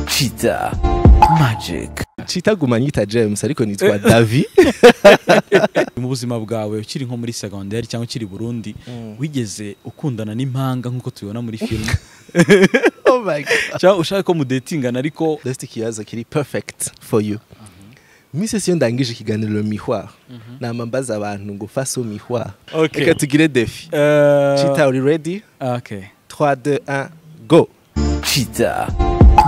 Cheetah Magic citaguma nyita James ariko nitwa Davi mu buzima bwawe ukiri nko muri segonderi cyangwa ukiri i Burundi wigeze ukundana n'impanga nk'uko tubibona muri filime oh my god cyangwa ushaka ko mudetingana ariko that's ikibazo kiri perfect for you Misi siyo ndangije ikiganiro miroir nama mbaza abantu ngo faso miroir Okay. reka tugire defi Eh, Cheetah uri ready okay. 3 2 1 go Cheetah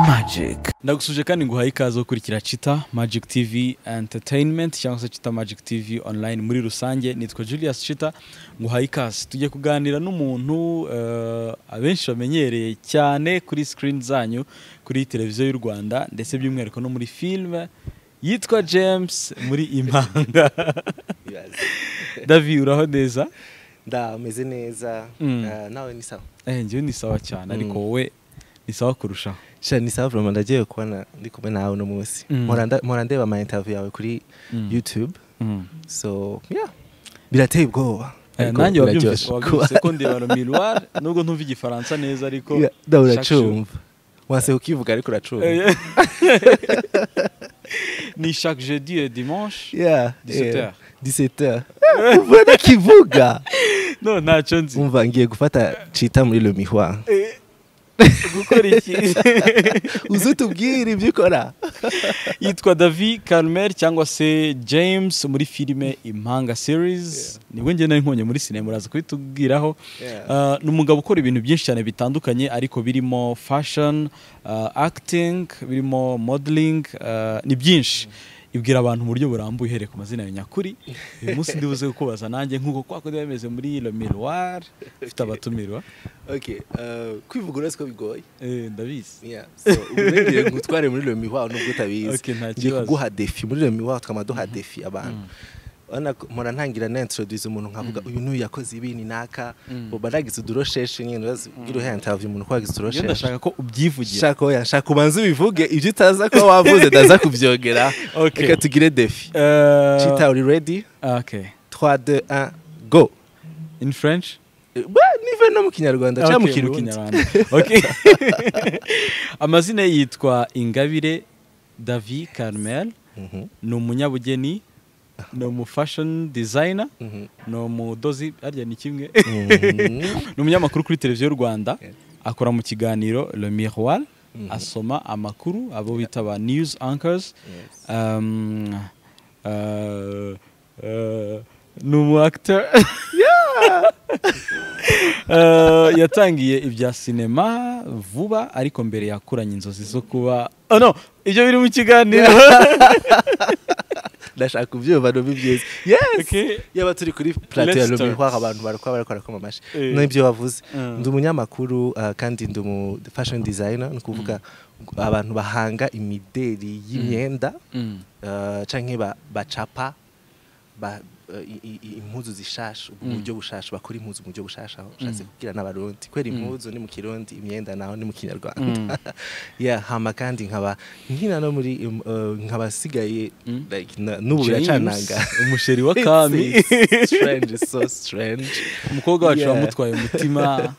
Magic ndagusuje kandi nguhaye ikaze wo gukurikira Chita Magic TV Entertainment cyangwa se Chita Magic TV online muri rusange nitwa Julius Chita nguhaye ikaze tugiye kuganira n'umuntu eh, abenshi bamenyereye cyane kuri screen zanyu kuri televiziyo y'u Rwanda ndetse by'umwihariko no muri film yitwa James muri Impanga Davi uraho neza nda umeze neza Mm. Ah, nawe ni sawa eh njyewe ni sawa cyane ariko Mm. wowe ni sawa kurushaho sha ni sawa vraiment ndagiye kubona ndi kumwe nawe uno munsi Mm. mpora nda- mpora ndeba ama interview yawe kuri Mm. YouTube Mm. so yeah birateye ubwoba Eh, ariko nanjye wabyumvise biraryoshe. wabyumvise ko ndeba miroir nubwo ntumva igifaransa neza ariko Yeah, da shakisha. uracumva wase ukivuga ariko uracumva Eh, ni chaque jeudi et dimanche Yeah, 17 yeah. heures. 17 heures. Eh, umva n'ikivuga no ntacyo nzi umva ngiye gufata cita muri le miroir Eh, gukora iki uze utubwire ibyo ukora yitwa davi carmel cyangwa se james muri filime impanga series nibwo ngenda nkonye muri sinema uraza kubitubwiraho Uh, ni umugabo ukora ibintu byinshi cyane bitandukanye ariko birimo fashion uh, acting birimo modeling uh, ni byinshi ibwira abantu mu buryo burambuye uhereye ku mazina yawe nyakuri uyu munsi ndibuze kukubaza nanjye nk'uko kwa kundi bimeze muri Le Miroir ufite abatumirwa okay uh, kwivuga uretse ko bigoye Eh, ndabizi Yeah, so ubu rero ngiye ngutware muri le miroir nubwo utabizi Okay, nta ngiye kibazo. kuguha defi muri le miroir tukaba duha defi abantu Urabona ko- mpora ntangira na introduce umuntu nkavuga uyu n'uyu yakoze ibi ni naka ubu nagize udurosheshi nyine urazi ugira uhaye interview umuntu ko yagize rero udurosheshi ndashaka ko ubyivugira shaka oya shaka ubanze ubivuge ibyo utaza kuba wavuze ndaza kubyongera Okay. reka tugire defi Eh, Chita uri ready ah, okay 3 2 1 go in French Ba, nive no mu kinyarwanda cyangwa mu Okay, mu kirundi Kinyarwanda. Okay. amazina ye yitwa ingabire davi carmel Mhm, ni umunyabugeni ni umu fashion designer mhm, ni umudozi harya ni kimwe mhm. ni umunyamakuru kuri televiziyo y'u rwanda Yeah. akora mu kiganiro le miroir Mhm. asoma amakuru abo bita ba news anchors Yes. Um, uh, uh, ni umu actor Uh, yatangiye ibya sinema vuba ariko mbere yakuranye inzozi zo kuba oh no ibyo biri mu kiganiro ndashaka ubyumva nobi byiza yes Okay. yaba turi kuri plateau ya Let's start. lomihwa abantu barakora barakora koma amashi Eh. n'ibyo wavuze Mm. ndi umunyamakuru ah, kandi ndi umu fashion designer ni ukuvuga abantu bahanga imideri y'imyenda Mm. ah, canke ba- bacapa ba- eh, i- i- i- impuzu zishasha ubu Mm. buryo bushasha bakora impuzu mu buryo bushasha aho ushatse kubwira n'abarundi kwera impuzu ni mu kirundi imyenda naho ni mu kinyarwanda yeah hama kandi nkaba nkina no muri um, eh, nkaba asigaye Mm. like na- n'ubu biracananga James, umusheri wa kami It's strange it's so strange umukobwa wacu Yeah. wamutwaye umutima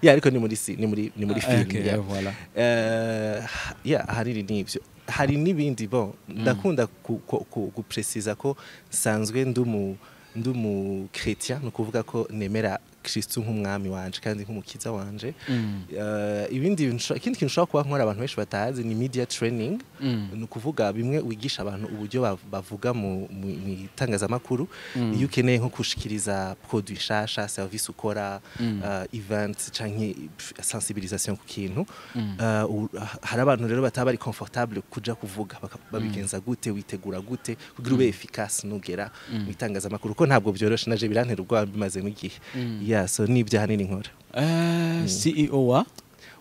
yeah ariko ni muri si- ni muri ni muri Ah, film okay, yeah. voilà. Eh, yeah, hari n'ibyo hari n'ibindi bo ndakunda ku- ku- ku- gupresiza ko nsanzwe ndumu ndumu chrétien ni ukuvuga ko nemera kristu nk'umwami wanje kandi nk'umukiza wanje Mm. Eh, ibindi bintu nshobora- ikindi kintu ushobora kuba nkora abantu benshi batazi ni media training Mm. ni ukuvuga bimwe wigisha abantu uburyo bav- bavuga mu mu- mu itangazamakuru Mm. iyo ukeneye nko gushikiriza produit nshasha service ukora Mm. eh, event canke pf, sensibilisation ku kintu Mm. Eh, u- hari abantu rero bataba bari comfortable kuja kuvuga baka- babigenza gute witegura gute kugira ube efficace nugera mu itangazamakuru ko ntabwo byoroshye naje birantera ubwoba bimaze n'igihe Mm. yeah so nibyo ahanini nkora Eh, CEO wa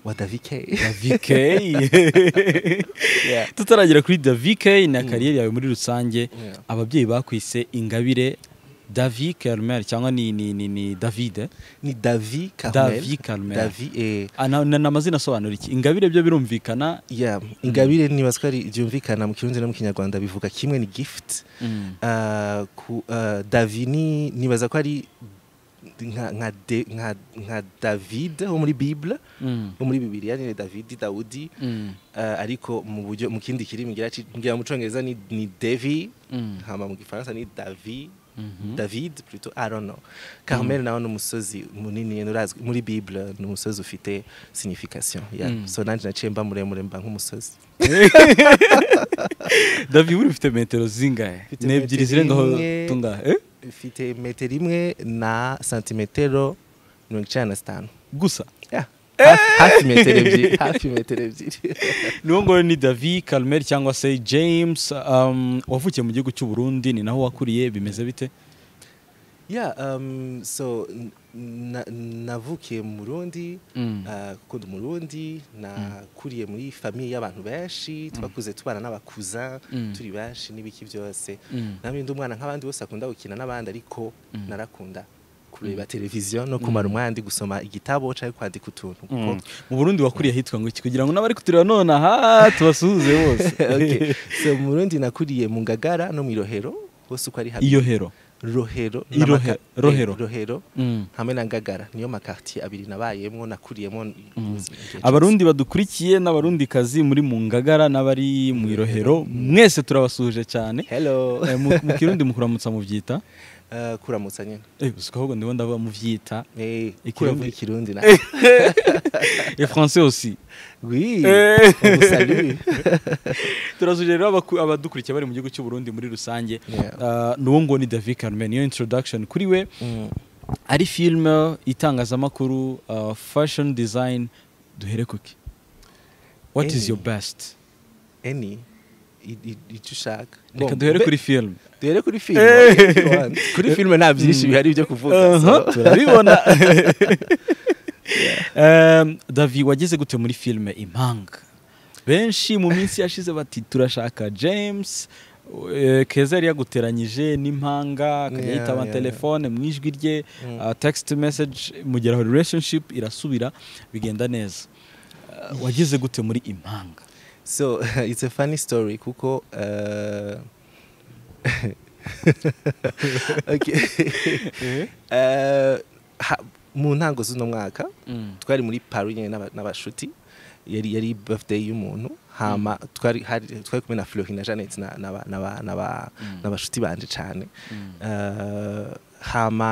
wa David K VK tutaragira kuri The VK na kariyeri yawe muri rusange Yeah. ababyeyi bakwise ingabire Davi Carmel cyangwa ni, ni, ni, ni David ni David Carmel David Carmel. David eh, Ah, na, na, na amazina asobanura iki ingabire byo birumvikana yeah ingabire nibaza ko ari byumvikana mu kirundi no mu kinyarwanda bivuga kimwe ni gift Mm. Ah, ku, ah, Davi ni nibaza ko ari nka nka De- nka- nka david wo muri bible wo muri bibiliya ni david dawudi Eh, ariko mu buryo mu kindi kirimi ngira ci- ngira mu cyongereza ni ni devi Mm. hama mu gifaransa ni davi david plutôt i don't know carmel nawe ni umusozi munini urazwi muri bible ni umusozi ufite signification yeah. Mm. so nanjye naciye mba muremure mba nk'umusozi davi buri ufite metero zingahe Mfite ni ebyiri metero zirengaho imwe. tungahe Eh? mfite metero imwe na santimetero mirongo icyenda na zitanu gusa Yeah. Hafi- hafi metero ebyiri hafi metero ebyiri niwo nguwo ni davi karumeri cyangwa se james um, wavukiye mu gihugu cy'u burundi ni naho wakuriye bimeze bite yeah um, so n- na- navukiye mu burundi Mm. uh, gukunda umurundi nakuriye muri famiye y'abantu benshi twakuze tubana n'abakuza Mm. turi benshi n'ibiki byose Mm. namwe ndi umwana nk'abandi bose akunda gukina n'abandi ariko narakunda kureba televiziyo no kumara umwanya ndi gusoma igitabo cyangwa kwandika utuntu kuko mu burundi wakuriye ahitwa ngo iki kugira ngo n'abari kutureba none aha tubasuhuze bose Okay. so mu burundi nakuriye mu ngagara no mu irohero hose uko ari habi iyo hero rohero Irohe- n'amaka- Rohero. eh, rohero Mm. hamwe na ngagara niyo makartier abiri nabayemo nakuriyemo ubuzima igihe cyose. abarundi badukurikiye n'abarundikazi muri mu ngagara n'abari mu irohero mwese turabasuhuje cyane hello Eh, mu mu kirundi mukuramutsa mubyita Eh, kuramutsa nyine eh usiko ahubwo ndibona ndaba mubyita Eh, Ikirundi. kuravuga ikirundi na et français aussi oui Eh. on vous salue. turasuje rero abaku- abadukurikiye bari mu gihugu cy'u Burundi muri rusange Yeah. Ah, n'uwo ngo ni David Carmen niyo introduction kuri we Mm. ari filime itangazamakuru ah, fashion design duhere kuki what is Any. your best eni i- i- icyo ushaka reka Bon, duhere be- kuri film duhere kuri filime Eh. if you want. kuri filime nta byinshi Mm. bihari byo kuvuga Aha, so. turabibona Em, davi wageze gute muri filime impanga benshi mu minsi yashize bati turashaka james eh, keza yari yaguteranyije n'impanga akajya Yeah, yitaba yeah, telefone mu ijwi rye Mm. ah, text message mugeraho relationship irasubira bigenda neza Ah, wageze gute muri impanga So it's a funny story kuko uh, okay. uh, ha, mu ntango z'uno mwaka twari muri Paris nyine n'aba- n'abashuti yari yari birthday y'umuntu hama twari hari- twari kumwe na Florine na Janet na n'aba- n'aba- n'aba- n'abashuti banje cyane uh, hama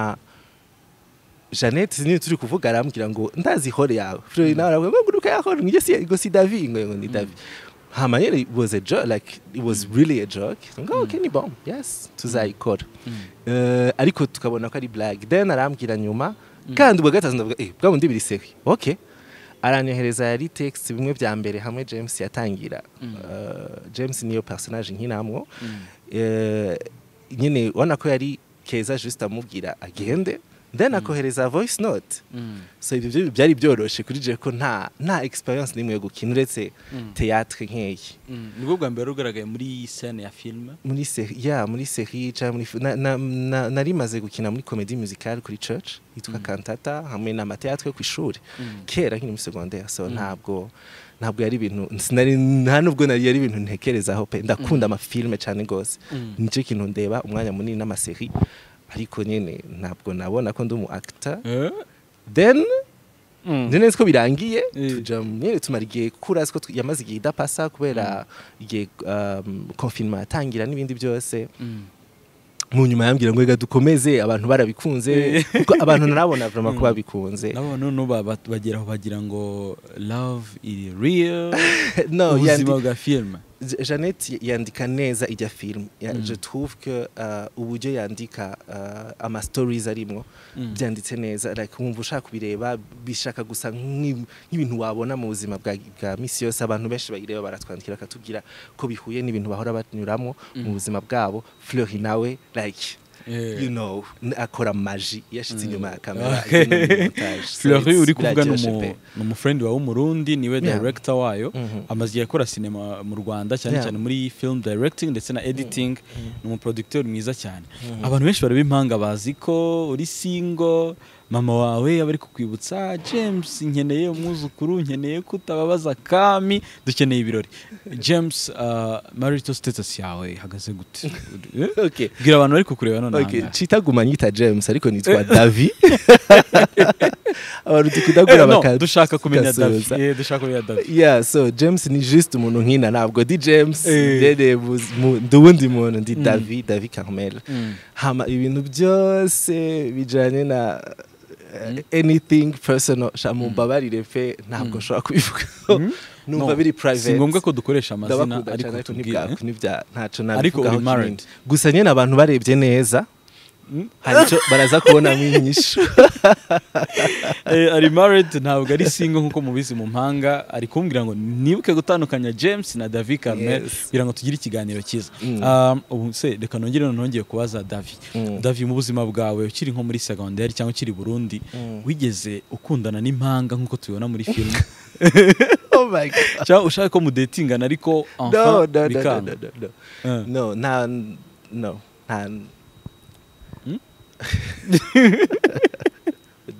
Janet niyo turi kuvuga arambwira ngo ndazi hore yawe. Florine nawe arambwira ngo guruka yakora ngo si ngo si David ngo ngo ni David. Hama rero it was a joke like it was really a joke. Ngo okay ni bomb. Yes, tuzayikora. Eh, ariko tukabona ko ari blague. Then arambwira nyuma kandi ubwo gatatu ndavuga eh bwa bundi biriseke. Okay. aranyohereza yari text bimwe bya mbere hamwe James yatangira. Eh, James niyo personage nkinamwo. Eh, nyine ubona ko yari keza just amubwira agende then akohereza voice note so ibyo byo byari byoroshe kuri je ko nta nta experience nimwe yo gukina uretse théâtre nkeyi nibwo bwa mbere ugaragaye muri scene ya filime muri seri ya muri seri cyangwa muri fi- na- na- na- nari maze gukina muri comedy musicale kuri church yitwa cantata hamwe n'amateatre yo ku ishuri kera nkiri muri secondaire so ntabwo ntabwo yari ibintu sinari nta nubwo nari yari ibintu ntekerezaho pe ndakunda amafilme cyane rwose nicyo kintu ndeba umwanya munini n'amaseri ariko nyine ntabwo nabona ko ndi umu actor then nzi neza ko birangiye Eh. tuja mu- nyine tumara igihe kura siko yamaze igihe idapasa kubera igihe um, confinement yatangira n'ibindi byose mu nyuma yambwira ngo reka dukomeze abantu barabikunze kuko abantu narabona vraiment ko babikunze nabo noneho ba- ba- bageraho bagira ngo love iri real no yandi- ubuzima bwa filime Je- Jeannette yandika neza ijya film Ya- je trouve que uh, uburyo yandika uh, ama stories arimo Mm. byanditse neza like wumva ushaka kubireba bishaka gusa nk'i- nk'ibintu wabona mu buzima bwa, bwa misi yose abantu benshi bayireba baratwandikira bakatubwira ko bihuye n'ibintu bahora banyuramo mu buzima bwabo Fleury nawe like you know n- akora maji yashitse inyuma ya kamera Okay. iri no muri montage. So fleury it's uri kuvuga ni biraryoshe umu- pe. ni umufrendi wawe w'umurundi niwe Yeah. director wayo Mhm. amaze igihe akora sinema mu rwanda cyane Yeah. cyane muri film directing ndetse na editing ni umuproducteur mwiza cyane abantu benshi bareba impanga bazi ko uri single mama wawe aba ari kukwibutsa "Ah, james nkeneye umwuzukuru nkeneye ko utababaza kami dukeneye ibirori james uh, marital status yawe ihagaze gute Eh? Okay. bwira abantu bari kukureba none Okay, ahangaha. nshitaguma nyita james ariko nitwa davi abantu dukundagura Eh, no, baka- dushaka kumenya david tugasoza. Eh, dushaka kumenya david yeah so james ni just umuntu nkina ntabwo di james Eh. ndede buz- mu- ndi uwundi muntu ndi davi davi carmel Mm. hama ibintu byose bijyanye na eh, anything personal sha mumbabarire pe ntabwo nshobora kubivugaho numva No, biri private si ngombwa ko dukoresha amazina ndabakunda ariko cyane ariko tubwire ntibwaku ntibya ntacyo Ariko uri nabivugaho married. kinini gusa nyine abantu barebye neza hari icyo baraza kubonamo inyishu Eh, ari married ntabwo ari single nk'uko mubizi mu mpanga ari kumbwira ngo nibuke gutandukanya James na David Carmel Yes. kugira ngo tugire ikiganiro cyiza Mm. Um, ubu se reka nongere none nongeye kubaza David Mm. David mu buzima bwawe ukiri nko muri secondaire cyangwa ukiri i Burundi Mm. wigeze ukundana n'impanga nk'uko tubibona muri filime oh my god cyangwa ushaka ko mudetingana ariko no, enfin no, no, no, bikanga no, no, no. Eh. No, nta, no, nta. Hmm?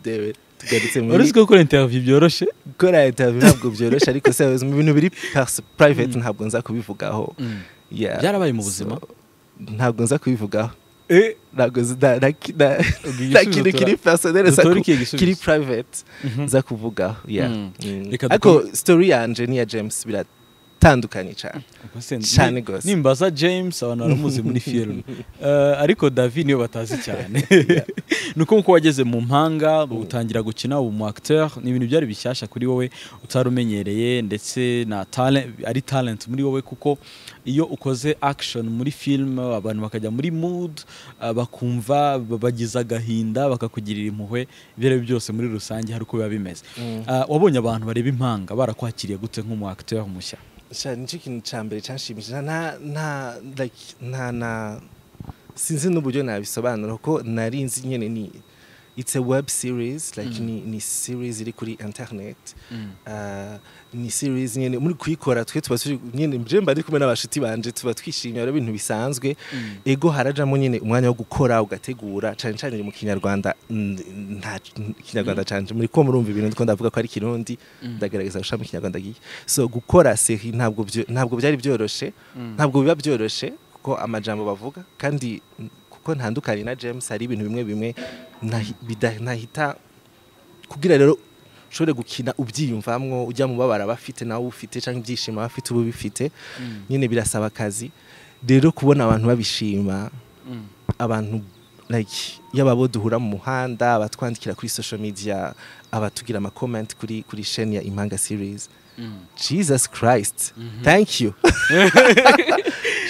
David, tugarutse muri uretse ko gukora interview byoroshye gukora interview ntabwo byoroshye ariko se mu bintu biri pers- private ntabwo nza kubivugaho. Yeah. Byarabaye mu buzima? So, ntabwo nza kubivugaho. Eh, Ntabwo nzi- nta- nta ki- nta- Ubwo nta igisubizo kintu tora- kiri personnel nza dutora ku- ikihe gisubizo? kiri private Mhm. nza kuvugaho. Yeah. Mm. Mm. Reka Ariko story yanje n'iya James biratandukanye cyane. Ubwo se ni- Cyane rwose. nimbaza james abantu baramuzi muri filime Eh, ariko david niwe batazi cyane ni uko nkuko wageze mu mpanga utangira gukina ubu mu acteur ni ibintu byari bishyashya kuri wowe utari umenyereye ndetse na talent, ari talent muri wowe kuko iyo ukoze action muri film abantu bakajya muri mood eh, bakumva ba- bagize agahinda bakakugirira impuhwe ibyo ari byo byose muri rusange hari uko biba bimeze Eh, wabonye abantu bareba impanga barakwakiriye gute nk'umu acteur mushya sha nicyo kintu cya mbere cyanshimishije nta nta like nta na sinzi n'uburyo nabisobanura ko nari nzi nyine ni it's a web series like ni, ni series iri kuri internet Ah, ni series nyine muri kuyikora twe tuba turi nyine mbe mba ndi kumwe n'abashuti banje tuba twishimye ari ibintu bisanzwe ego harajamo nyine umwanya wo gukora ugategura cyane cyane mu kinyarwanda mm, nta kinyarwanda cyane muri ko murumva ibintu ndiko ndavuga ko ari kirundi ndagaragaza gusha mu kinyarwanda giye so gukora seri ntabwo byo- ntabwo byari byoroshye ntabwo biba byoroshye kuko amajambo bavuga kandi mm, kuko ntandukanye na James hari ibintu bimwe bimwe nahi- bida- nahita kugira rero ushobore gukina ubyiyumvamwo ujya mu babara abafite nawe ufite cyangwa ibyishimo abafite uba ubifite nyine birasaba akazi rero kubona abantu babishima abantu like yaba abo duhura mu muhanda abatwandikira kuri social media abatugira amakomenti kuri kuri sheni ya impanga series jesus christ thank you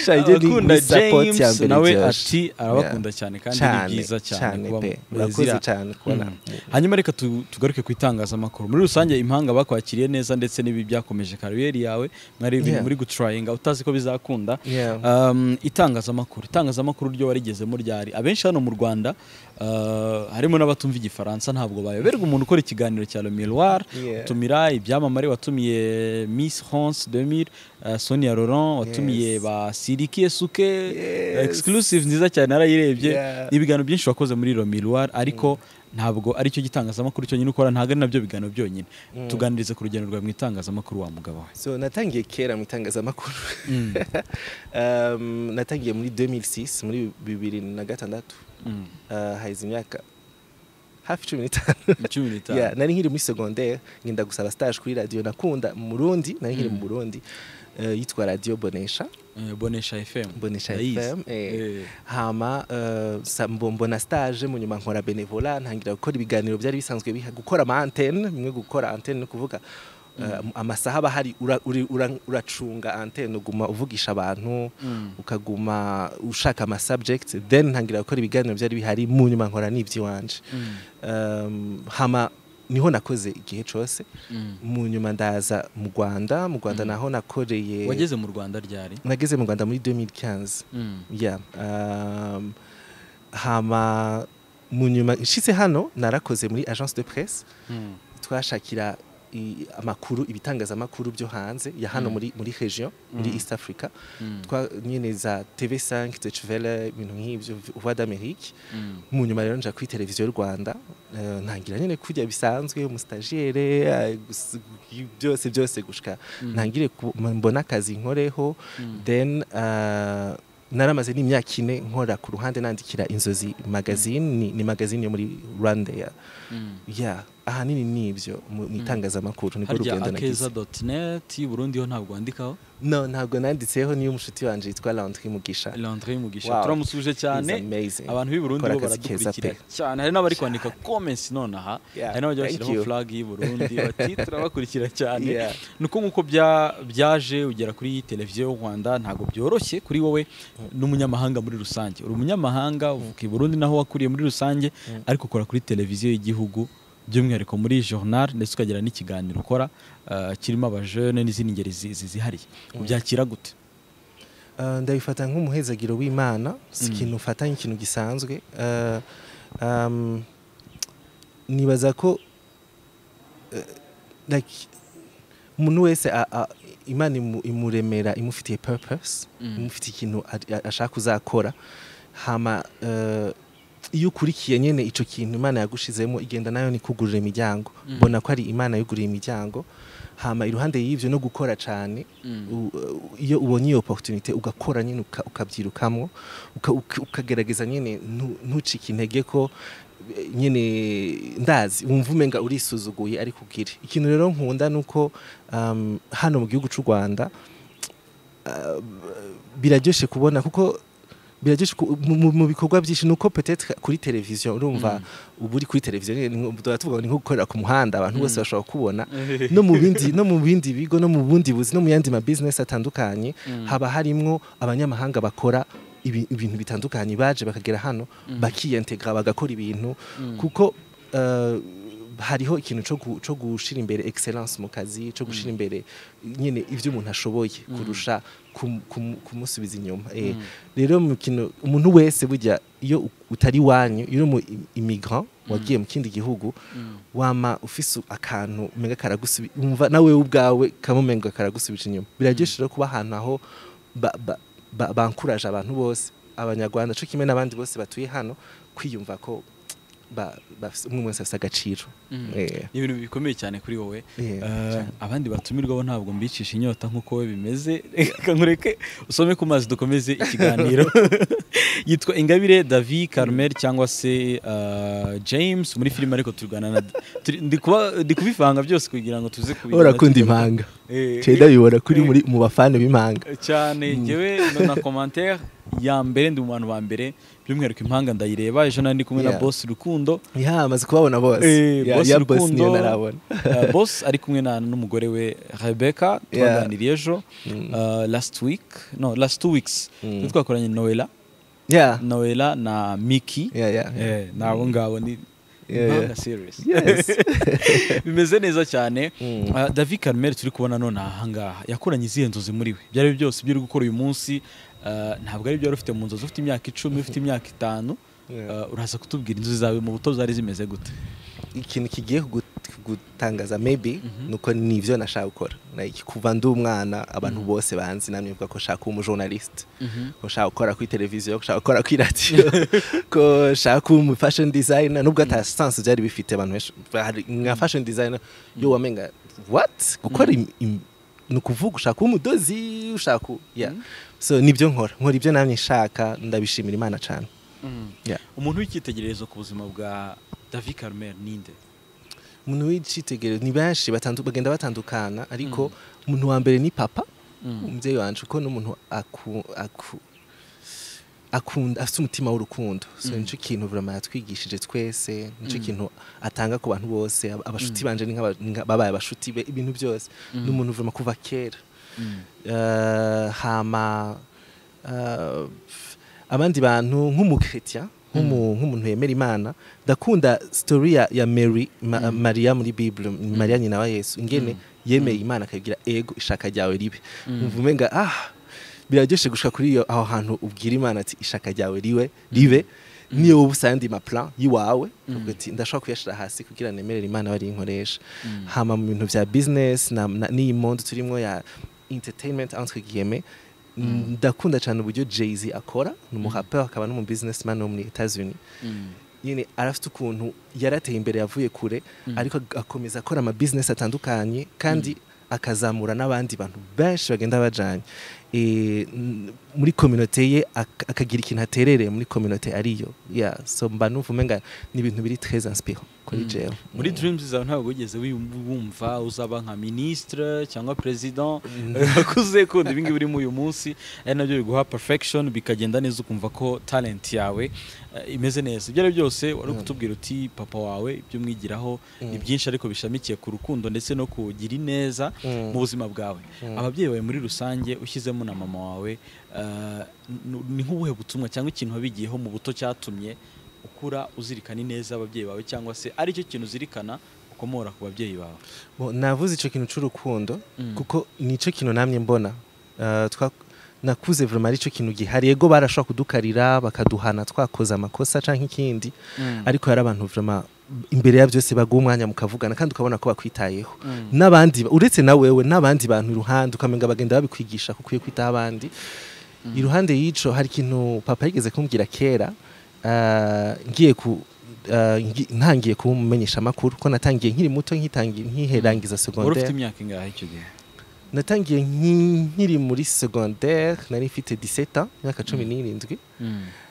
Sha, ibyo ni- abakunda ni support ya james mbere nawe iryoshye. ati arabakunda cyane kandi ni byiza cyane kuba pe mu- murakoze ziriya- cyane kubona Mm. hanyuma reka tu- tugaruke ku itangazamakuru muri rusange impanga bakwakiriye neza ndetse n'ibi byakomeje kariyeri yawe mwari ibintu Yeah. muri gutrayinga utazi ko bizakunda Yeah. Um, itangazamakuru itangazamakuru ryo warigezemo ryari abenshi hano mu rwanda uh, harimo n'abatumva igifaransa ntabwo bayoberwa umuntu ukora ikiganiro cya le miroir Yeah. utumira ibyamamare watumiye miss france 2000 uh, sonia laurent watumiye Yes. ba siriki esuke Yes. exclusive nziza cyane narayirebye Yeah. ni ibiganiro byinshi wakoze muri le miroir ariko ntabwo aricyo gitangazamakuru cyonyine ukora ntabwo ari nabyo biganiro byonyine tuganirize ku rugendo rwawe mu itangazamakuru wa mugabo we so natangiye kera mu itangazamakuru Mm. um, natangiye muri 2006 muri bibiri na gatandatu Mm. uh, haize imyaka hafi cumi n'itanu Cumi n'itanu. yeah, nari nkiri muri secondaire ngenda gusaba stage kuri radio nakunda mu Burundi nari nkiri mu Burundi uh, yitwa radio Bonesha Eh, bonesha fm Bonesha Ndayizi. FM eh. Eh. hama uh, sa- mbo- mbona stage mu nyuma nkora benevola ntangira gukora ibiganiro byari bisanzwe biha gukora ama antenne bimwe gukora antenne ni ukuvuga uh, amasaha aba hari ura- uri- ura- uracunga antenne uguma uvugisha abantu Mm. ukaguma ushaka ama subject then ntangira gukora ibiganiro byari bihari mu nyuma nkora n'iby'iwanje Mm. um, hama niho nakoze igihe cyose Mm. mu nyuma ndaza mu Rwanda mu Rwanda naho nakoreye wageze mu rwanda ryari nageze mu Rwanda muri 2015 Mm. yeah. um, hama mu nyuma nshitse hano narakoze muri agence de presse Mm. twashakira i- amakuru ibitangazamakuru byo hanze ya hano muri muri region muri east africa twa nyine za tv5 tecvele ibintu nk'ibyo voix d'amérique mu nyuma rero nja kuri televiziyo y'u rwanda eh, ntangira nyine kujya bisanzwe umusitagiyere byose byose gushika ntangire ku- mbona akazi nkoreho then ah, naramaze n'imyaka ine nkora ku ruhande nandikira inzozi magazine ni, ni magazine yo muri rwanda ya yeah. ahanini ni ibyo mu mu itangazamakuru nibwo harya rugendo nagize akeza doti neti y'uburundi ho ntabwo wandikaho no ntabwo nanditseho niyo mushuti wanjye yitwa Landry Mugisha landry mugisha Wow. turamusuje cyane He's amazing. abantu b'i burundi Akora bo akazi keza baradukurikira pe. cyane hari n'abari kwandika comments nonaha Yeah, hari n'abajya thank bashyiraho you. flag y'u burundi bati turabakurikira cyane Yeah. ni uko nk'uko bya- byaje ugera kuri televiziyo y'u rwanda ntabwo byoroshye kuri wowe n'umunyamahanga muri rusange uri umunyamahanga uvuka i burundi naho wakuriye muri rusange ariko ukora kuri televiziyo y'igihugu by'umwihariko muri journal ndetse ukagira n'ikiganiro ukora uh, kirimo abajene n'izindi ngeri zi- zi- zihariye ubyakira gute Uh, ndabifata nk'umuhezagiro w'imana si ikintu ufata nk'ikintu gisanzwe Uh, um, nibaza ko uh, like, umuntu wese a- a- imana imu- imuremera imufitiye purpose imufitiye ikintu a- a- ashaka uzakora hama uh, iyo ukurikiye nyine icyo kintu imana yagushizemo igenda nayo ni kugurira imiryango mbona ko ari imana yuguriye imiryango hama iruhande y'ibyo no gukora cyane u- u- iyo ubonye iyo opportunité ugakora nyine uka- ukabyirukamo uka- uka- ukagerageza nyine ntu- ntucike intege ko eh, nyine ndazi wumva umenga urisuzuguye ariko ugire ikintu rero nkunda ni uko um, hano mu gihugu cy'u rwanda uh, biraryoshye kubona kuko biraryoshye ku- mu- mu- mu bikorwa byinshi nuko peut-être kuri televiziyo urumva uba uri kuri televiziyo nyine, ni nko- tuba tuvuga ngo ni nko gukorera ku muhanda abantu bose bashobora kubona no mu bindi no mu bindi bigo no mu bundi buzi no mu yandi ma business atandukanye haba harimwo abanyamahanga bakora ibi- ibintu bitandukanye baje bakagera hano bakiyentegra bagakora ibintu kuko eh, hariho ikintu cyo gu- cyo gushira imbere excellence mu kazi cyo gushira imbere nyine ibyo umuntu ashoboye kurusha kum- kum- kumusubiza inyuma Eh, rero mu kintu- umuntu wese burya iyo u- utari wanyu iyo uri mu immigrant wagiye mu kindi gihugu wama ufise akantu umenga karagusubira umva nawe ubwawe kamumenga karagusubira inyuma biraryoshye rero kuba ahantu aho ba- ba- ba- bankuraje abantu bose abanyarwanda cyo kimwe n'abandi bose batuye hano kwiyumva ko ba- bafise- umwe wese afite agaciro Eh, ni ibintu bikomeye cyane kuri wowe Yeah, Eh, cyane. abandi batumirwaho ntabwo mbicisha inyota nk'uko we bimeze reka nkureke usome ku mazi dukomeze ikiganiro yitwa ingabire davi carmel cyangwa se eh, james muri filime ariko turwana na turi- ndi kuba- ndi kubivanga byose kugira ngo tuze kubigana urakunda tugaruke. impanga Eh, ceda bibora kuri muri mu bafana b'impanga cyane njyewe na commentaire ya mbere ndi mu bantu ba mbere by'umwihariko impanga ndayireba ejo nari ndi kumwe na Yeah. boss rukundo ya amaze kubabona bose Eh, Ya- Boss ya boss niyo Rukundo, narabona eh, Boss ari kumwe na n'umugore we Rebecca twaganiriye ejo eh, last week no last two weeks Twe twakoranye Noella ya Noella na Mickey ya ya eh nabo ngabo ni Yeah, impanga yeah. series Yes. bimeze neza cyane Mm. Eh, David Carmel turi kubona none ahangaha yakoranye izihe nzozi muri we byari byose ibyo uri gukora uyu munsi eh, ntabwo ari byo wari ufite mu nzozi ufite imyaka icumi ufite imyaka itanu Yeah. eh, uraza kutubwira inzozi zawe mu buto zari zimeze gute ikintu kigiye kugu- gutangaza maybe nuko ni ibyo nashaka gukora like kuva ndi umwana abantu bose banzi namwe mvuga ko nshaka kuba umujournalist ko nshaka gukora kuri televiziyo ko nshaka gukora kuri radiyo ko nshaka kuba umu fashion designer nubwo ata sense byari bifite abantu benshi hari nka fashion designer yo wamenga what gukora im- im- ni ukuvuga ushaka kuba umudozi ushaka ku- yeah. so nibyo nkora nkora ibyo namwe nshaka ndabishimira imana cyane yeah. umuntu w'icyitegererezo ku buzima bwa David Carmel ninde umuntu w'icyitegererezo ni benshi batandu- bagenda batandukana ariko umuntu wa mbere ni papa umubyeyi wanje kuko n'umuntu aku- aku- akunda afite umutima w'urukundo so nicyo kintu vraiment yatwigishije twese nicyo kintu atanga ku bantu bose ab- abashuti banje ni nk'aba- ni nka- babaye abashuti be ibintu byose ni umuntu vraiment kuva kera Eh, hama eh, abandi bantu nk'umukritia nk'umu- nk'umuntu yemera imana ndakunda story ya- ya mary ma, mariya muri bible mariya nyina wa yesu ingene yemeye imana akayigira ego ishaka ryawe ribe umva umenga ah biraryoshe gushika kuri iyo aho hantu ubwira imana ati ishaka ryawe riwe ribe niyo wowe usanga ma plan y'iwawe uvuga ati ndashobora kuyashyira hasi kugira nemerere imana bari inkoresha hama mu bintu bya business na- na- n'iyi mondo turimo ya entertainment entre guillemets ndakunda cyane uburyo jay-z akora ni umuraperi akaba n'umu businessman wo muri etats-unis nyine arafite ukuntu yarateye imbere yavuye kure ariko ag- akomeza akora ama business atandukanye kandi akazamura n'abandi bantu benshi bagenda bajanye Eh, n- muri communauté ye ak- akagira ikintu aterereye muri communauté ariyo yeah so mba numva umenga ni ibintu biri très inspirant kuri jewe muri dreams zawe ntabwo wigeze wi- wumva uzaba nka ministre cyangwa president akuze kundi ibi ngibi urimo uyu munsi ari nabyo biguha perfection bikagenda neza ukumva ko talent yawe eh, imeze neza ibyo ari byo byose wari kutubwira uti papa wawe ibyo umwigiraho ni byinshi ariko bishamikiye ku rukundo ndetse no kugira ineza Mm. mu buzima bwawe ababyeyi bawe muri rusange ushyizemo na mama wawe eh, n- ni nk'ubuhe butumwa cyangwa ikintu wabigiyeho mu buto cyatumye ukura uzirikana ineza ababyeyi bawe cyangwa se aricyo kintu uzirikana ukomora ku babyeyi bawe Bo, navuze icyo kintu cy'urukundo Mm. kuko nicyo kintu namye mbona Eh, twa- nakuze vraiment ari cyo kintu gihari yego barashobora kudukarira bakaduhana twakoze amakosa cyangwa ikindi ariko hari abantu vraiment imbere ya byose baguha umwanya mukavugana kandi ukabona ko bakwitayeho n'abandi uretse na wewe n'abandi bantu iruhande ukamenga bagenda babikwigisha ko ukwiye kwitaho abandi iruhande y'ico hari ikintu papa yigeze kumbwira kera ah, ngiye ku ah, ngi- ntangiye kumumenyesha amakuru ko natangiye nkiri muto nkitangiye nkiherangiza wari ufite secondaire imyaka ingahe icyo gihe natangiye nki- nkiri muri secondaire nari mfite 17 ans imyaka 17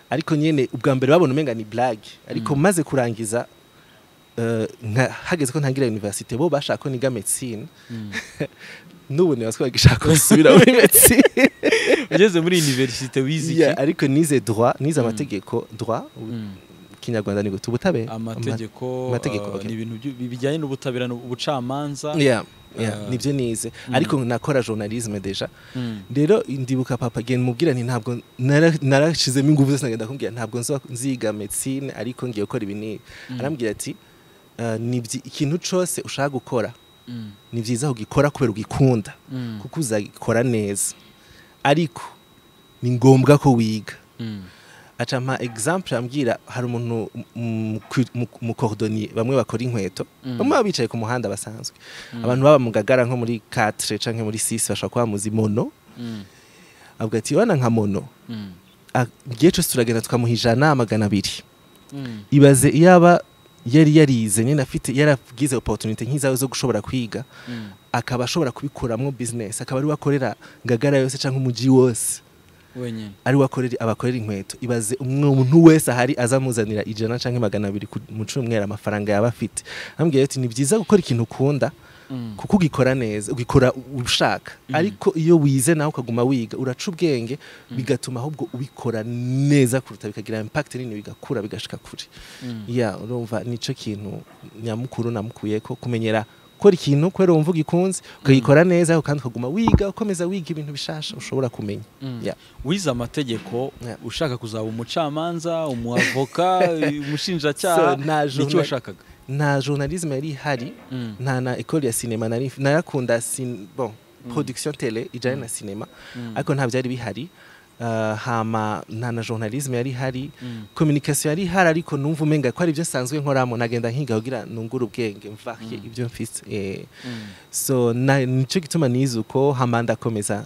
ariko nyene ubwa mbere babona umenga ni blague ariko maze kurangiza eh, nka- hageze ko ntangira université bo bashaka ko niga medicine n'ubu ntibaswe bagishaka gusubira muri medicine ugeze muri universite wize Yeah, iki ariko nize droit nize amategeko droit u- kinyarwanda ni guta ubutabera amategeko amategeko, eh, okay. ni ibintu byu- bijyanye n'ubutabera ni ubucamanza Ama- Yeah, yeah, Ah. nibyo nize ariko nakora journalisme deja Mm. rero ndibuka papa genda mubwira nti ntabwo nara- narashizemo ingufu zose nagenda kumbwira ntabwo nzo- nziga medicine ariko ngiye gukora ibi n'ibi arambwira ati "Eh, ni byi- ikintu cose ushaka gukora Mm. ni byiza kugikora kubera ugikunda Mm. kuko uzagikora neza ariko ni ngombwa ko wiga Mm. aca mpa example ambwira hari umuntu mukordoniye bamwe bakora inkweto bamwe baba bicaye ku muhanda basanzwe abantu baba mu gagara nko muri 4 canke muri 6 bashobora kuba muzi mono Mm. avuga ati wana nka mono Mm. a- igihe cyose turagenda tukamuha ijana magana abiri Mm. ibaze iyaba yari yarize nyine afite yaragize opportunity nk'izawe zo gushobora kwiga Mm. akaba ashobora kubikuramwo business akaba ari we akorera gagara yose cyangwa umuji wose wenyine ari we akorera abakorera inkweto ibaze umuntu wese ahari azamuzanira ijana cyangwa magana abiri ku- mu cyumweru amafaranga yaba afite ambwira ati ni byiza gukora ikintu ukunda Mm. kuko ugikora neza ugikora ushaka ariko iyo wize nawe ukaguma wiga uraca ubwenge bigatuma ahubwo ubikora neza kuruta bikagira impact nini bigakura bigashika kure Mm. ya urumva nicyo kintu nyamukuru namukuye ko kumenyera gukora ikintu kubera wumva ugikunze ukagikora neza kandi ukaguma wiga ukomeza wiga ibintu bishasha ushobora kumenya Mm. Yeah. wize amategeko Yeah. ushaka kuzaba umucamanza umuavoka umushinjacyaha So, na nicyo journa- washakaga nta journalisme yari ihari Mm. nta na ecole ya cinema nari narakunda sin bon production tele ijyanye na cinema ariko nta byari bihari Uh, hama nta na journalisme yari ihari Mm. communication yari ihari ariko numva umenga ko ari ibyo nsanzwe nkoramo nagenda nkiga kugira nungure ubwenge mvake ibyo mfite eh, Mm. so na- nicyo gituma nize uko hama ndakomeza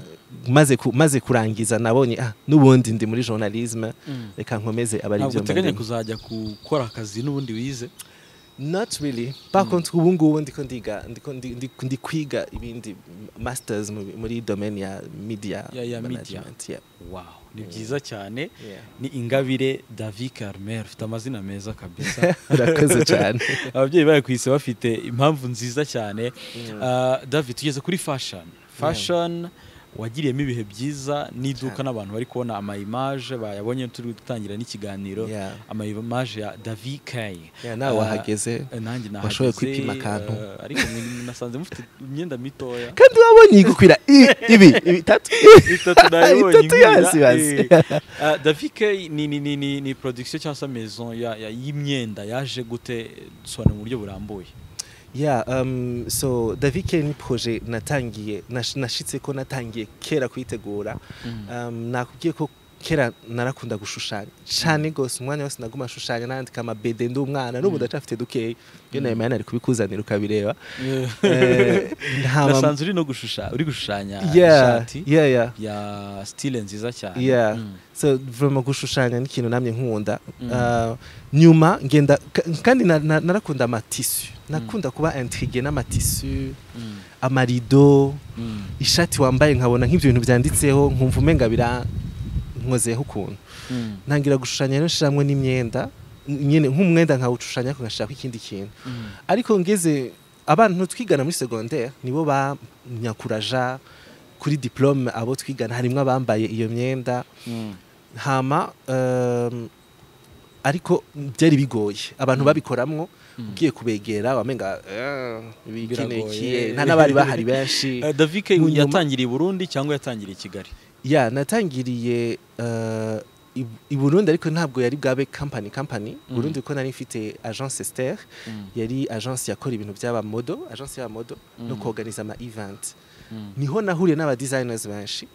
maze ku- maze kurangiza nabonye ah n'ubundi ndi muri journalisme Mm. reka nkomeze abari ntabwo ibyo uteganya mbangamiye. kuzajya gukora akazi n'ubundi wize not really par contre ubu ngubu ndiko ndiga ndiko ndi- ndi- ndi kwiga ibindi masters mu- muri domaine ya media Ya- ya media. management, yeah. wow ni byiza cyane Yeah. ni ingabire david carmel ufite amazina meza kabisa urakoze cyane ababyeyi bawe ku isi bafite impamvu nziza cyane Ah, david tugeze kuri fashion fashion wagiriyemo ibihe byiza n'iduka n'abantu bari kubona amayimaje bayabonye turi gutangira n'ikiganiro Yeah. amayimaje ya david kay Yeah, nawe Ah, wahageze. eh, nanjye nahageze Washoboye kwipima akantu. eh, ariko mwe- nasanze mufite imyenda mitoya kandi wabonye igukwira i- ibi ibitatu itatu nayibonye Itatu yasi ingwira, basi. eh. Ah, David K ni ni ni ni ni production cyangwa se maison ya ya- y'imyenda yaje gute dusobanura mu buryo burambuye yeah um, so david K ni projet natangiye nash- nashitse ko natangiye kera kuyitegura um, nakubwiye ko kera narakunda gushushanya cyane rwose umwanya wose naguma ashushanya nandika amabede ndi umwana n'ubu ndacafite dukeya iyo nawe mwana ari kubikuzanira ukabireba Eh, nta ma- nasanze uri no gushushanya uri gushushanya Yeah, ishati yeah, yeah. ya stile nziza cyane yeah Mm. so vraiment gushushanya ni ikintu namye nkunda Mm. Uh, nyuma ngenda ka- kandi na- na- narakunda amatisu nakunda kuba intrigue n'amatisu Mm. amarido Mm. ishati wambaye nkabona nk'ibyo bintu byanditseho nkumva umenga bira nkozeho ukuntu Mm. ntangira gushushanya rero nshiramwe n'imyenda nyine nk'umwenda nkawushushanya ariko ngashaka ikindi kintu Mm. ariko ngeze abantu twigana muri secondaire nibo banyakuraja kuri diplome abo twigana harimo abambaye iyo myenda Mm. hama um, ariko byari bigoye abantu babikoramwo ugiye kubegera wamenga Biragoye. bikinekiye nta n'abari bahari benshi Eh, Davike Mu nyuma- yatangiriye i Burundi cyangwa yatangiriye i Kigali ya natangiriye uh, i- i Burundi ariko ntabwo yari bwabe company company Mm. Burundi kuko nari mfite agence Esther Mm. yari agence yakora ibintu by'abamodo agence y'abamodo no Mm. kuorganiza ama event Mm. niho nahuriye n'aba designers benshi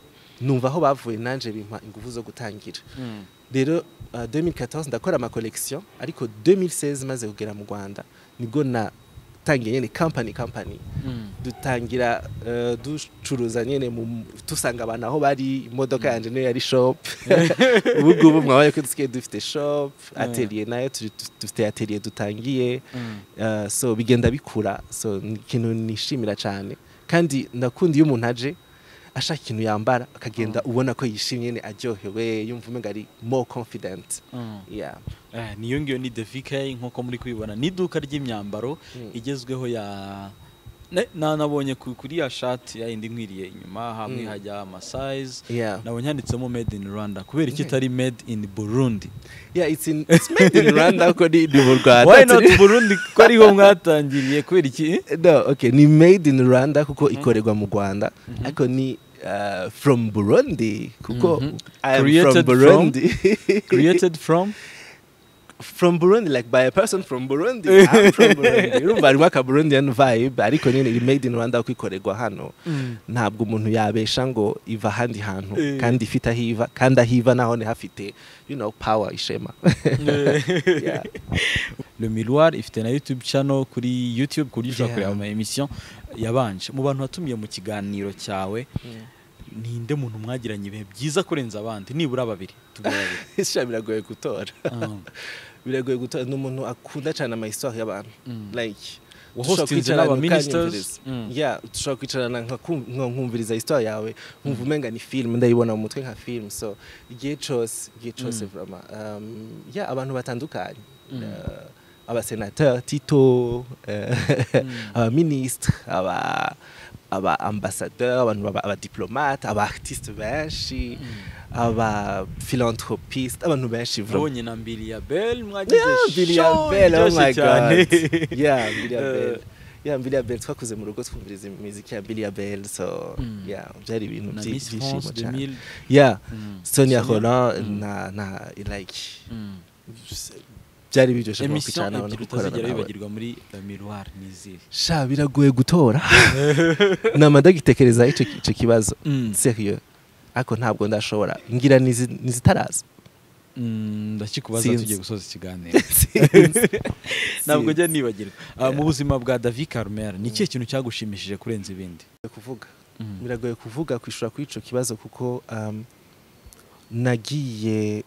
numva aho bavuye nanje bimpa ingufu zo gutangira Mm. rero uh, 2014 ndakora ama collection ariko 2016 maze kugera mu Rwanda nibwo natangiye nyene company company Mm. dutangira uh, ducuruza nyene mu- dusanga abantu aho bari imodoka yanjye niyo yari shop ubu ngubu mwabaye ko dusigaye dufite shop Yeah. atelier nayo turi- tu- dufite atelier dutangiye Mm. uh, so bigenda bikura so ni ikintu nishimira cyane kandi ndakunda iyo umuntu aje ashaka ikintu yambara akagenda ubona ko yishimye nyene aryohewe yumva umenga ari more confident Mm. yeah. Eh, niyo ngiyo ni Davike nk'uko muri kubibona ni iduka ry'imyambaro Mm. igezweho ya Ne- na nabonye ku- kuri ya shati ya indi nkwiriye inyuma hamwe Mm. hajya amasayizi Yeah. nabonye handitsemo made in Rwanda kubera iki Yeah. itari made in Burundi Yeah, it's in, it's made in Rwanda ariko ni ni mu Rwanda why not turi- Burundi ko ariho mwatangiriye kubera iki no, okay. ni made in Rwanda kuko ikorerwa mu Rwanda ariko ni uh, from Burundi kuko Mhm. I am Created from from- Burundi created from from Burundi like by a person from Burundi I'm from Burundi urumva harimo aka Burundian vibe ariko nyine ni made in Rwanda kuko ikorerwa hano ntabwo umuntu yabesha ngo iva ahandi hantu Eh. kandi ifite aho iva kandi aho iva naho hafite you know power ishema Yeah. Le Miroir ifite na YouTube channel kuri YouTube ku buryo ushobora Yeah. kureba ama emission yabanje mu bantu watumiye mu kiganiro cyawe ninde muntu mwagiranye ibihe byiza kurenza abandi nibura babiri tubwire babiri ishema biragoye gutora Ah. biragoye gutora ni umuntu akunda cyane ama histoire y'abantu Mm. like Wahostinze dushobora kwicarana n'aba ministers. ukanyumviriza. Mm. Yeah, dushobora kwicarana nkakum- nka- nkumviriza histoire yawe nkumva umenga ni film ndayibona mu mutwe nka film so igihe cyose igihe cyose vraiment um, yeah, abantu batandukanye Mm. Uh, abasenateur tito eh, abaministre aba aba ambassadeur abantu baba- abadiplomate aba artiste benshi aba philanthropiste abantu benshi vraiment nabonye na mbiri ya bel mwagize show iryoshye cyane Eh. biliyabeli twakuze mu rugo twumviriza imiziki ya biliyabeli so Mm. yeah, byari ibintu na byi- Miss France byishimo cyane 2000 yeah Mm. sonia Sonia. roland Mm. na na like Mm. byari biryoshye kuba emission kwicarana no ebyiri gukorana utazigera nawe wibagirwa muri La Miroir ni izihe sha biragoye gutora namada gitekereza icyo icyo kibazo Mm. seriyo ariko ntabwo ndashobora ngira nizi- nizitaraza Mm, ndakikubaza Sinzi. tugiye gusoza ikiganiro ntabwo njya nibagirwa Ah, mu buzima bwa David Carmel ni ikihe kintu cyagushimishije kurenza ibindi kuvuga Mm. biragoye kuvuga kwishura kuri icyo kibazo kuko um, nagiye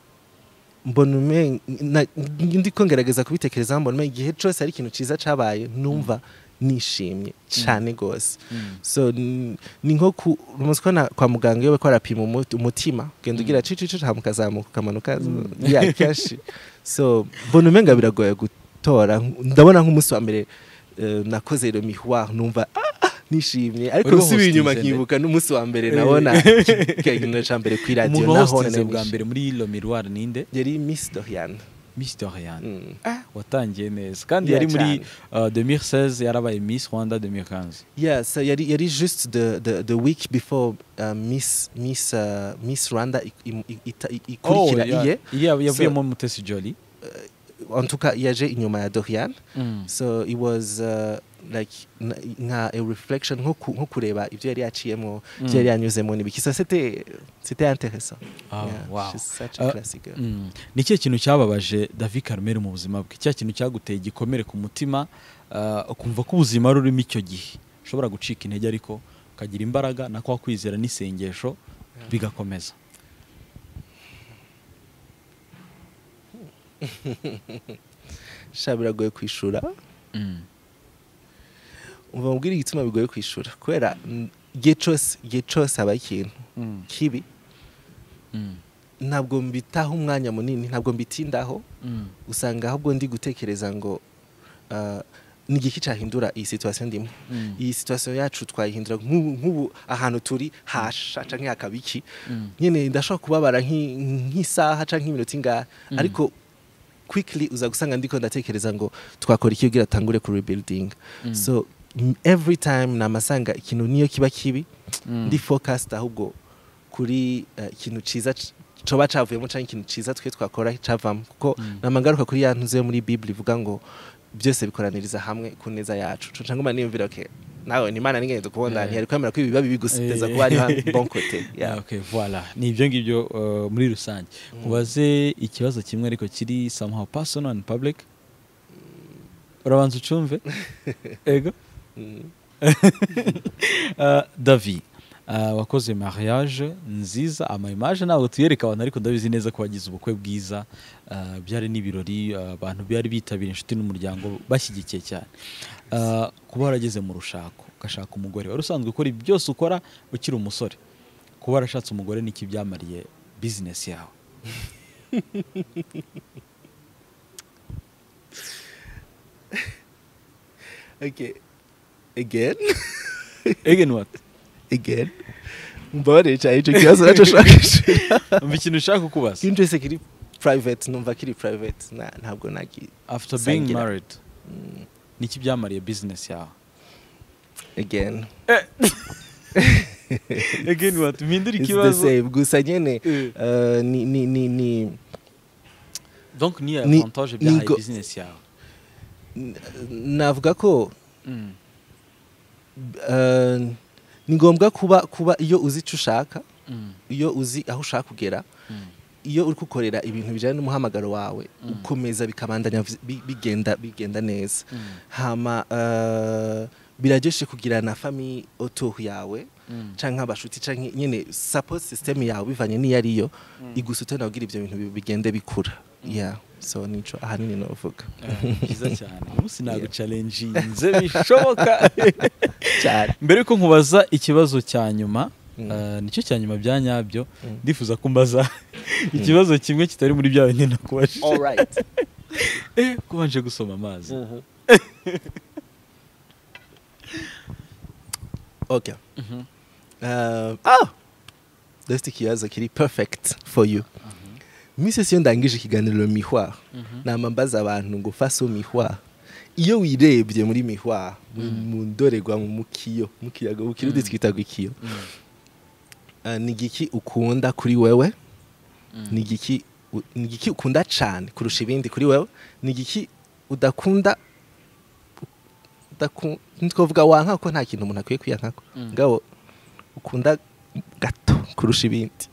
mbona ume- na- ndi ko ngerageza kubitekerezaho mbona umenga igihe cyose ari ikintu cyiza cyabaye numva nishimye cyane rwose Mm. so n- ni nko ku umunsi ko na- kwa muganga iyo bariko barapima umu- umutima ugenda ugira cicici hama ukazamuka ukamanuka ya kenshi so mbona umenga biragoye gutora ndabona nk'umunsi wa mbere eh, nakoze iro mihuwa numva "Ah, ah, nishimye ariko Uriho nsubiye inyuma hostinze nde? nkibuka n'umunsi wa mbere Eh. nabona ikiganiro cya mbere ku iradiyo umuntu naho wahostinze bwa mbere muri La Miroir ninde yari miss doriane Miss Doriane Mm. watangiye neza kandi Yeah, yari muri cyane. uh, 2016 yarabaye Miss Rwanda 2015 Yeah, so yari, yari just the, the, the week before uh, Miss, Miss, uh, Miss Rwanda ik- im- i- ita- i- ikurikira ya- iye iriya yavuyemo So- Mutesi Jolly en tout cas yaje inyuma ya Dorian so it was uh, like na- nka a reflection nko ku- nko kureba ibyo yari yaciyemo ibyo yari yanyuzemo n'ibiki so c'était c'était intéressant Ah, Yeah, wow. she's such a Uh, classic girl. Mm. ni ikihe kintu cyababaje David Carmel mu buzima bwe cya kintu cyaguteye igikomere ku mutima ah, ukumva ko ubuzima ari urimo icyo gihe ushobora gucika intege ariko ukagira imbaraga na kwa kwizera n'isengesho bigakomeza sha biragoye kwishura Mm. umva mubwire igituma bigoye kwishura kubera mm, igihe cyose igihe cyose habaye ikintu Mm. kibi Mm. ntabwo mbitaho umwanya munini ntabwo mbitindaho Mm. usanga ahubwo ndi gutekereza ngo ah, ni igiki cyahindura iyi situwasiyo ndimo Mm. iyi situwasiyo yacu twayihindura nk'ubu nk'ubu ahantu turi hasha canke hakaba iki Mm. nyine ndashobora kubabara nk'i- nk'isaha canke nk'iminota ingahe ariko quickly uza gusanga ndiko ndatekereza ngo twakora iki kugira tangure ku rebuilding so m- every time namasanga ikintu niyo kiba kibi Mm. ndi focused ahubwo kuri eh, ikintu ciza c- coba cavuyemo canke ikintu ciza twe twakora cavamo kuko namangaruka kuri ya ntuze yo muri bible ivuga ngo byose bikoraniriza hamwe ku neza yacu co cangwa niyumvira okay nawe ni imana n'ingenzi kubona Eh. ntiyari kwemera ko ibi biba bibi gusa iteza Eh. kuba ari ha- bon côté Yeah. yeah. Okay, voilà. ni ibyo ngibyo uh, muri rusange ubaze ikibazo kimwe ariko kiri somehow personal and public urabanza ucumve ego Mm. Uh, davi uh, wakoze mariage nziza amaimage ntabwo tuyereka abantu ariko ndabizi neza ko wagize ubukwe bwiza uh, byari n'ibirori uh, abantu byari bitabiriye inshuti n'umuryango bashyigikiye cyane Uh, kuba warageze mu rushako ugashaka umugore wari usanzwe ukora ibi byose ukora ukiri umusore kuba warashatse umugore niki byamariye bizinesi yawe okay again again what again mbabarire cyane icyo kibazo nacyo ushaka gushira umva ikintu ushaka kubaza ikintu cyose kiri private numva kiri private na- ntabwo nagi after being Sangira. married niki byamariye bizinesi yawe again again what mpindura it's the same gusa nyene eh, ni ni ni ni donc niyo Ni- avantage byahaye nigo- bizinesi yawe n- navuga ko eh, ni ngombwa kuba kuba iyo uzi icyo ushaka iyo uzi aho ushaka kugera iyo uri gukorera ibintu bijyanye n'umuhamagaro wawe ukomeza bikabandanya vi- bi- bigenda bigenda neza hama eh, biraryoshye kugirana fami otohu yawe canke abashuti canke nyene support system yawe bivanye n'iyo ariyo igusutanira kugira ibyo bintu bi- bigende bikura yeah so nico ahanini novuga byiza cyane umunsi nagucalenjinze bishoboka cyane mbere yuko nkubaza ikibazo cya nyuma Mm. eh, nicyo cya nyuma bya nyabyo Mm. ndifuza ko mbaza ikibazo kimwe kitari muri byawe nyine kubanje alright kubanje gusoma amazi okay um, ah dufite ikibazo kiri perfect for you misesi iyo ndangije ikiganiro mihwa nama mbaza abantu ngo faso mihwa iyo wirebye muri mihwa mu- mu ndorerwamo mu kiyo mu kiyaga mu kirundi twitaga ikiyo Ah, ni igiki ukunda kuri wewe ni igiki u- ni igiki ukunda cyane kurusha ibindi kuri wewe ni igiki udakunda udaku- ntitwavuga wanka ko nta kintu umuntu akwiye kwiyankako ngabo ukunda gato kurusha ibindi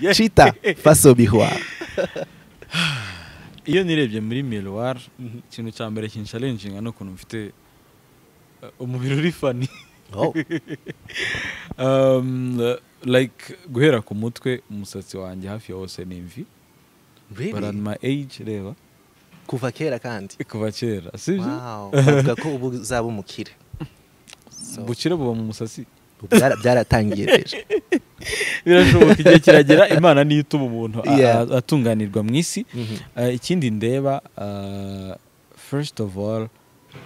Yeah. cita faso bihwa iyo nirebye muri miroir ikintu cya mbere kinshalenjinga ni ukuntu mfite eh, umubiri uri fani Oh, um, uh, like guhera ku mutwe umusatsi wanjye hafi ya wose ni imvi but at really? my age reba kuva kera kandi kuva kera sibyo Wow, bavuga ko ubu uzaba umukire So, bukire buba mu musatsi byara- byaratangiye rero birashoboka igihe kiragera imana niyo ituma umuntu a- Yeah. a- atunganirwa mu isi Mhm. Uh, ikindi ndeba uh, first of all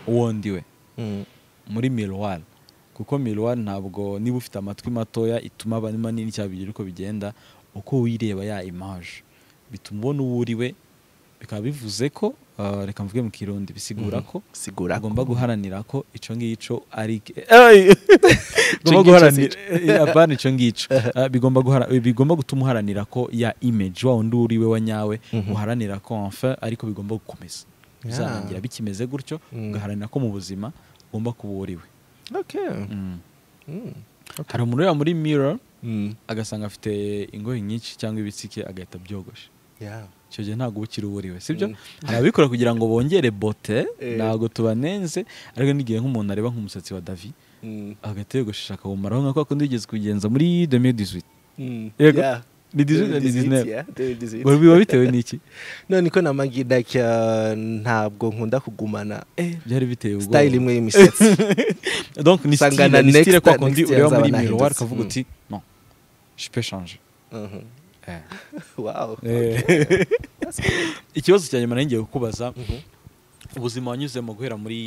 uwo ndiwe Mm, muri miroir kuko miroir ntabwo niba ufite amatwi matoya ituma aba ari manini cyangwa bigira uko bigenda uko wireba ya image bituma ubona uwo uriwe bikaba bivuze ko uh, reka mvuge mu kirundi bisigura ko sigura ko. ugomba guharanira ko icyo ngicyo ari Ay! ugomba ngicyo guharanira si eh, apana icyo ngicyo Ah, bigomba guhara- eh, bigomba gutuma uharanira ko ya image wa wundi uriwe wa nyawe Mhm. uharanira ko enfin ariko bigomba gukomeza bizarangira bikimeze gutyo Mm. ugaharanira ko mu buzima ugomba kuba uriwe Okay. Mm. Mm. hari umuntu ureba muri mirror Mm. agasanga afite ingoyi nyinshi cyangwa ibitsike agahita byogosha Yeah. icyo gihe ntabwo uba ukiri uwo uriwe sibyo Mm. hari ababikora kugira ngo bongere bote Eh. ntabwo tubanenze ariko n'igihe nk'umuntu areba nk'umusatsi wa davi Mm. agahita yogoshesha akawumaraho nka kwa kundi wigeze kubigenza muri 2018 Mm. Yego. Yeah. ni 18 na 2018, 19 yeah, 2018. Wari biba bitewe n'iki none ko namagi like uh, ntabwo nkunda kugumana byari biteye ubwoba style imwe y'imisatsi donc ni Usanga style na ni style next- kwa next kundi year ureba nzaba muri nahindutse. miroir ukavuga Mm. uti non je peux changer Mhm. Eh. wow Eh. ikibazo cya nyuma nangiye kukubaza Mhm. ubuzima wanyuzemo guhera muri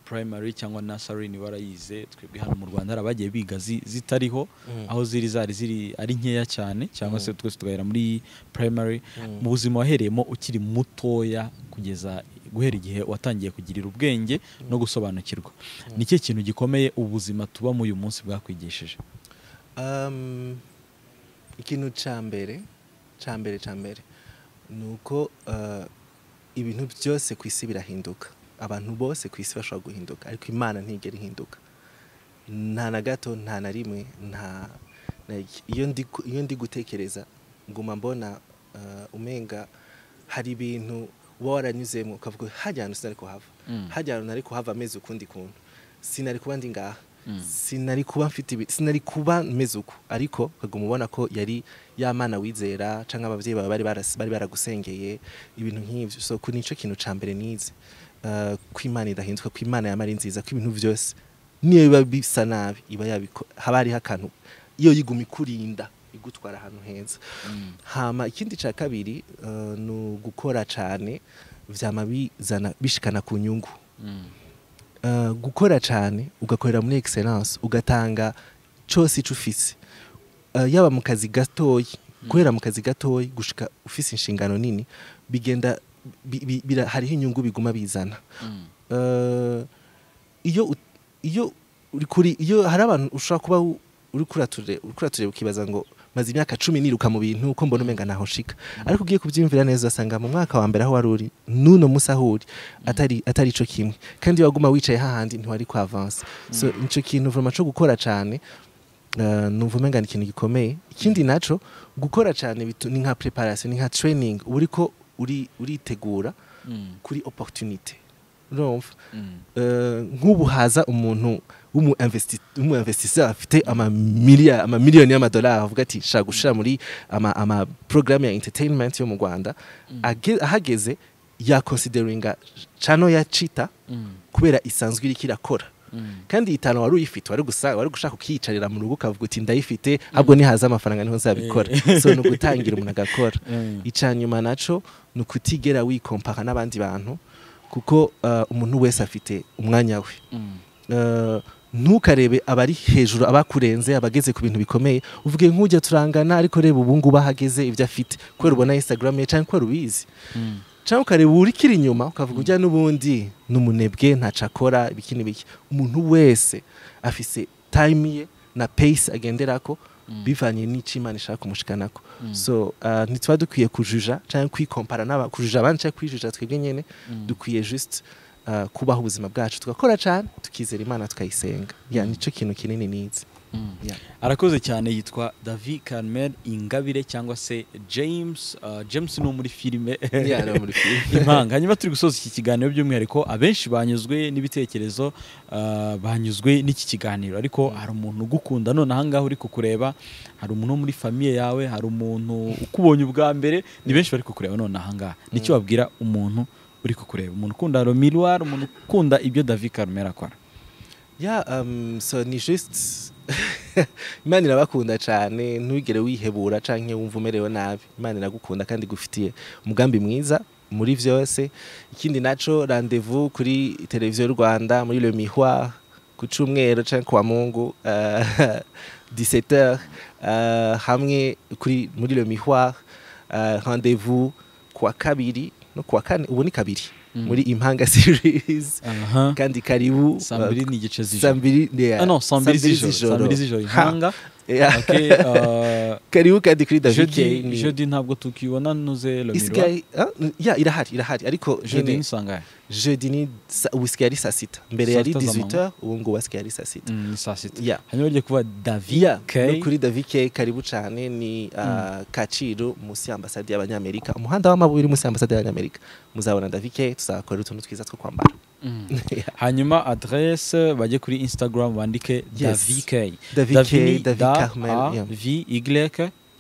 primary cyangwa nursery ni warayize twebwe hano mu Rwanda hari abagiye biga zi- zitariho Mm. aho ziri zari ziri ari nkeya cyane cyangwa se Mm. twese tugahera muri primary Mm. mu buzima wahereyemo ukiri mutoya kugeza guhera igihe watangiye kugirira ubwenge no gusobanukirwa ni cyo kintu gikomeye ubuzima tubamo uyu munsi bwakwigishije Um, ikintu cya mbere cya mbere cya mbere ni uko uh, ibintu byose ku isi birahinduka abantu bose ku isi bashobora guhinduka ariko imana ntigera ihinduka nta na gato nta na rimwe nta like, iyo ndi ku- iyo ndi gutekereza nguma mbona uh, umenga hari ibintu uba waranyuzemo ukavuga hajya ahantu sinari kuhava Mm. hajya ahantu nari kuhava ameze ukundi kuntu sinari kuba ndi ngaha Mm. sinari kuba mfite ibi sinari kuba meze uku ariko ukaguma ubona ko yari yamana wizera cyangwa ababyeyi bawe bari baras- bari baragusengeye ibintu nk'ibyo so ku nicyo kintu cya mbere nize Uh, ko imana idahinduka ko imana yaba ari nziza ko ibintu byose niyo biba bisa nabi iba yabiko haba hariho akantu iyo yiguma ikurinda igutwara ahantu heza hama ikindi cya kabiri uh, ni ugukora cyane byama bizana bishikana ku nyungu Uh, gukora cyane ugakorera muri excellence ugatanga cyose icyo ufise Uh, yaba mu kazi gatoyi guhera mu kazi gatoyi gushika ufise inshingano nini bigenda bi, bi, bira- hariho inyungu biguma bizana Uh, iyo ut- iyo uri kuri iyo hari abantu ushobora kuba u- uri kurature uri kurature ukibaza ngo maze imyaka cumi niruka mu bintu uko mbona umenga naho nshika ariko ugiye kubyiyumvira neza usanga mu mwaka wa mbere aho wari uri n'uno munsi aho uri atari atari ico kimwe kandi iyo waguma wicaye hahandi ntiwari ku avance so ico kintu vraiment co gukora cyane Uh, numva umenga ni ikintu gikomeye ikindi naco gukora cyane bitu- ni nka preparation ni nka training uba uriko uri uritegura kuri opportunity urumva Eh, nk'ubu haza umuntu w'umu investi- w'umu investisseur afite amamiliyoni ama miliyoni y'amadolari avuga ati shaka gushira muri ama, ama programme ya entertainment yo mu Rwanda Age- ahageze ya consideringa channel ya Chita kubera isanzwe iriko irakora kandi itanu wari uyifite wari gusa wari gushaka kukiyicarira mu rugo ukavuga uti ndayifite ahubwo nihaza amafaranga niho nzabikora so ni ugutangira umuntu agakora icya nyuma naco ni ukutigera wikompaka n'abandi bantu kuko uh, umuntu wese afite umwanya we Uh, ntukarebe abari hejuru abakurenze abageze ku bintu bikomeye uvuge nk'ujya turangana ariko reba ubu ngubu ahageze ibyo afite kubera ubona instagram ye cyangwa kubera ubizi cyangwa ukareba uri kiri inyuma ukavuga ujya n'ubundi ni umunebwe ntaco akora ibiki n'ibiki umuntu wese afise time ye na pace agenderako bivanye n'icyo imana ishaka kumushikanako so uh, ntituba dukwiye kujuja cyangwa kwikompara n'aba kujuja abandi cyangwa kwijuja twebwe nyene dukwiye just uh, kubaho ubuzima bwacu tugakora cyane tukizera imana tukayisenga ya nicyo kintu kinini nizi yeah. arakoze cyane yitwa davi carmel ingabire cyangwa se james Uh, james ni uwo muri filime Yeah, no, muri film. impanga hanyuma turi gusoza iki kiganiro by'umwihariko abenshi banyuzwe n'ibitekerezo uh, banyuzwe n'iki kiganiro ariko hari umuntu ugukunda none ahangaha uri kukureba hari umuntu wo muri famiye yawe hari umuntu ukubonye ubwa mbere ni benshi bari kukureba none ahangaha nicyo wabwira umuntu uri kukureba umuntu ukunda romiroir umuntu ukunda ibyo davi carmel akora ya um, so ni just imana irabakunda cyane ntugere wihebura cyangwa wumva umerewe nabi imana iragukunda kandi igufitiye umugambi mwiza muri byose ikindi naco rendez-vous kuri televiziyo y'u rwanda muri le miroir ku cyumweru cyangwa ku wa mungu uh, 17h uh, hamwe kuri muri le miroir uh, rendez-vous ku wa kabiri no ku wa kane ubu ni kabiri muri impanga series aha kandi karibu saa mbiri n'igice saa z'ijoro mbiri yeah. Ah, non, saa mbiri Saa mbiri z'ijoro saa mbiri z'ijoro Ha. impanga Yeah. Okay, uh, karibuka dikuri davike jodi jodi ntabwo tukibona nuze lomirwa isigaye ah, ya irahari irahari ariko jodi nyine nisangahe jeudi ni sa- ubu isigaye ari saa sita mbere Saa yari sita z'amanywa. 18h ubu ngubu asigaye ari saa sita Mm, ni saa sita Yeah. hanyuma bagiye kuba ya davike no kuri davike karibu cyane ni uh, kaciro munsi y'ambasade y'abanyamerika umuhanda w'amabuye uri munsi y'ambasade y'abanyamerika muzabona davike tuzakora utuntu twiza two kwambara Yeah. hanyuma adresse bajye kuri instagram bandike Yes. davike Davike, Davi ni Davi da, Carmel, A, yeah. v y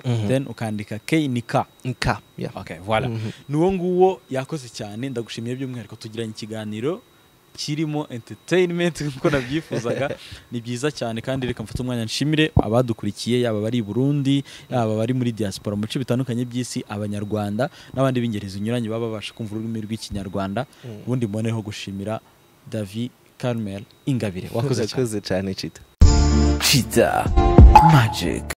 Mhm. then ukandika k ni k nka ya okay, voilà Mhm. ni uwo nguwo yakoze cyane ndagushimiye by'umwihariko tugiranye ikiganiro kirimo entertainment nk'uko nabyifuzaga ni byiza cyane kandi reka mfate umwanya nshimire abadukurikiye yaba abari i burundi yaba abari muri diaspora mu bice bitandukanye by'isi abanyarwanda n'abandi b'ingeri zinyuranye baba babasha kumva ururimi rw'ikinyarwanda ubundi mboneho gushimira davi carmel ingabire wakoze cyane urakoze cyane cita Cheetah Magic.